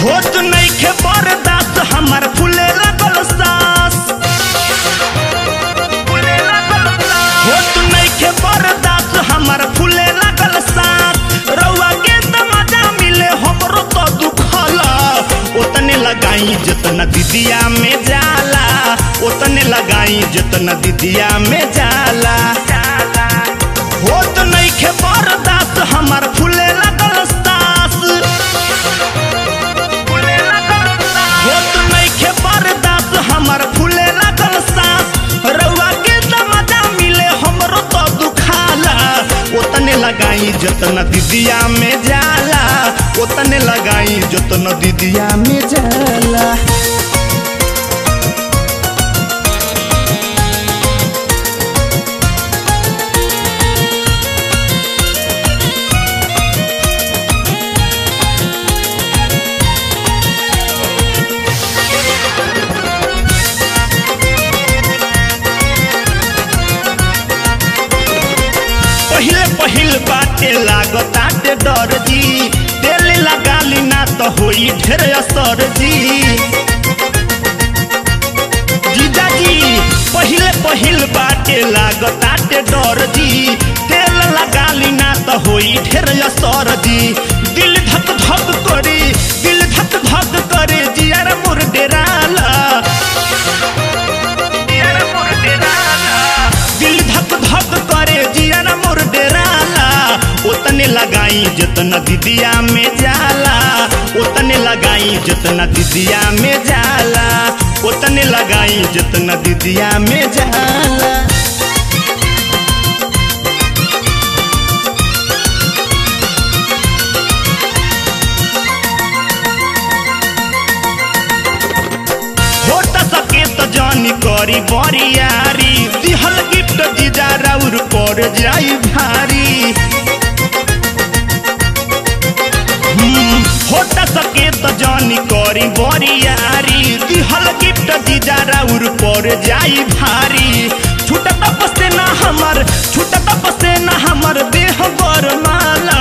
होत नइखे बर्दाश्त हमर फूले लगल सास होत नइखे बर्दाश्त हमर फूले लगल सास रउआ के त मजा मिले हमरो तो दुखला ओतने लगाई जितना दीदिया में जाला ओतने लगाई जितना दीदिया में जाला होत नइखे बर्दाश्त हमर फूले लगल सास होत नइखे बर्दाश्त हमर फूले लगल सास रउआ के त मजा मिले हमरो तो दुखाला ओतने लगाई जतना दीदिया में जाला ओतने लगाई जतना दीदिया में जाला पहिले पहिल बाटे लागताटे डर जी तेल लगाली ना तो होई ढेर असर जी जीजाजी पहिले पहिल बाटे लागताटे डर जी तेल लगाली ना तो होई ढेर असर जी दिल धक धक करे दिल धक धक करे जियार मोर डेराला दिल धक धक करे जियारा मोर डेराला ओतने लगाई जितना दीदिया में जाला ओतने लगाई जितना दीदिया में जाला ओतने लगाई जितना दीदिया में जाला होता सके तो जानी करी बरियारी दिहल गिफ्ट जीजा राउर पर जाई भारी हम्म, होता सके तो जानी करी बरियारी दिहल गिफ्ट जीजा राउर पर जाई भारी छूटत पसे ना हमर छूटत पसे ना हमर देह गरमाला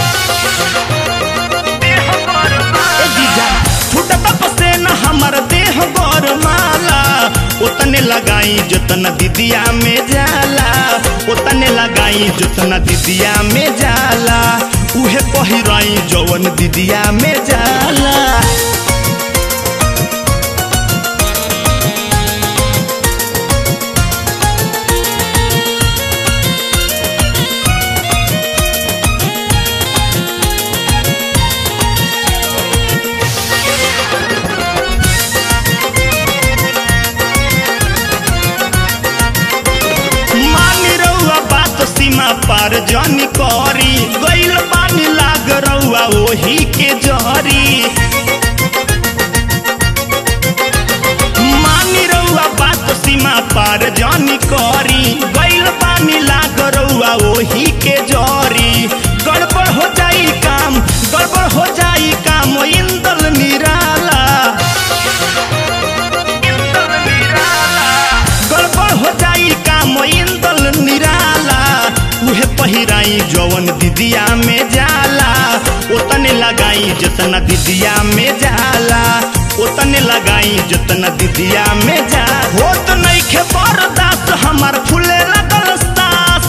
ए जीजा छूटत पसे ना हमर देह गरमाला ओतने लगाई जितना दीदिया में जाला ओतने लगाई जितना दीदिया में जाला उहे पहिराई जवन दीदिया में जाला मानी रउआ बात सीमा पार जानी करी गइल पानी लाग रउआ ओही के जरी मानी रउआ बात सीमा पार जानी करी गइल पानी लाग रउआ ओही के जरी गड़बड़ हो जाई काम गड़बड़ हो जाई काम इंदल निराला गड़बड़ हो जाई काम इंदल निराला उहे पहिराई जवन दीदिया में जाला ओतने लगाई जितना दीदिया में जाला ओतने लगाई जितना दीदिया में जा होत नइखे बर्दाश्त हमार फूले लगल सास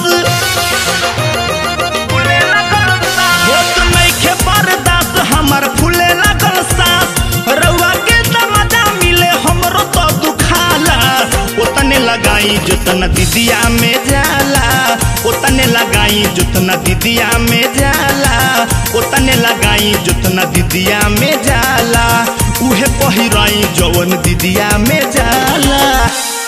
होत नइखे बर्दाश्त हमार फूले लगल सास रउआ के त मजा मिले हमरो तो दुखाला ओतने लगाई जितना दीदिया में जाला ओतने लगाई जितना दीदिया में जाला ओतने लगाई जितना दीदिया में जाला उहे पहिराई जवन दीदिया में जाला